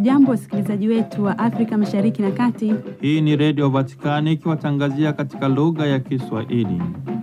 Hamjambo, wasikilizaji wetu wa Afrika Mashariki na Kati. Hii ni Redio Vatikani ikiwatangazia katika lugha ya Kiswahili.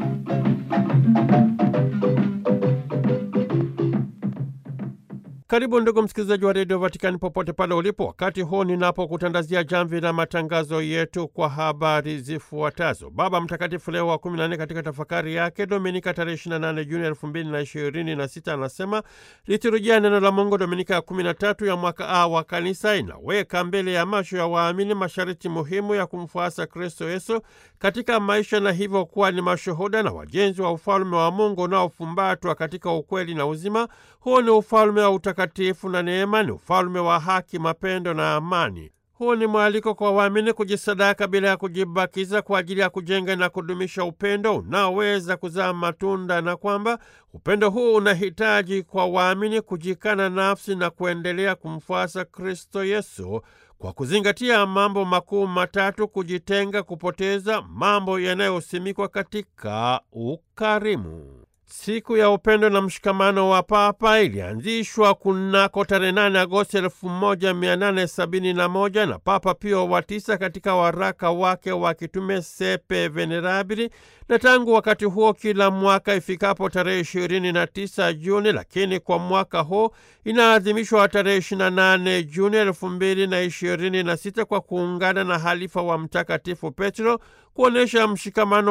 Karibu ndugu msikilizaji wa redio Vatikani popote pale ulipo, wakati huu ninapokutandazia jamvi la matangazo yetu kwa habari zifuatazo. Baba Mtakatifu Leo wa 14 katika tafakari yake Dominika tarehe 28 Juni 2026 anasema liturujia neno la Mungu Dominika ya 13 ya mwaka A wa kanisa inaweka mbele ya macho ya waamini masharti muhimu ya kumfuasa Kristo Yesu katika maisha na hivyo kuwa ni mashuhuda na wajenzi wa ufalme wa Mungu unaofumbatwa katika ukweli na uzima. Huu ni ufalme wa utakatifu na neema, ni ufalme wa haki, mapendo na amani. Huu ni mwaliko kwa waamini kujisadaka bila ya kujibakiza kwa ajili ya kujenga na kudumisha upendo unaoweza kuzaa matunda, na kwamba upendo huu unahitaji kwa waamini kujikana nafsi na kuendelea kumfuasa Kristo Yesu kwa kuzingatia mambo makuu matatu: kujitenga, kupoteza, mambo yanayosimikwa katika ukarimu. Siku ya upendo na mshikamano wa Papa ilianzishwa kunako tarehe 8 Agosti 1871 na Papa Pio wa tisa katika waraka wake wa kitume Sepe Venerabili, na tangu wakati huo kila mwaka ifikapo tarehe 29 Juni, lakini kwa mwaka huu inaadhimishwa tarehe 28 Juni 2026 kwa kuungana na halifa wa Mtakatifu Petro kuonyesha mshikamano